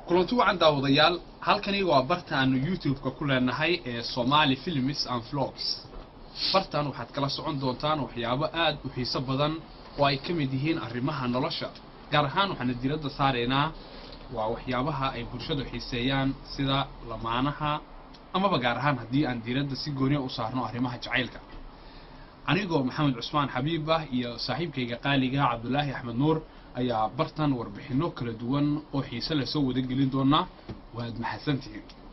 kulanti wacan daawadayaal halkani waa barta aanu youtube-ka ku leenahay ee somali films and vlogs bartan waxaad kala socon doontaan waxyaabo aad u xiiso badan oo ay ka mid yihiin arrimaha nolosha gaar ahaan waxaana diradda saaraynaa waa waxyaabaha ay bulshadu xiiseeyaan sida lamaanaha amaba gaar ahaan haddii aan diradda si gooniya u saarno arrimaha jacaylka anigoo maxamed cusmaan xabiib ah iyo saaxiibkayga qaaliga cabdulaahi axmed nuur ayaa bartan warbixinno kala duwan oo xiise leh soo wada gelin doonaa waad mahadsantihiin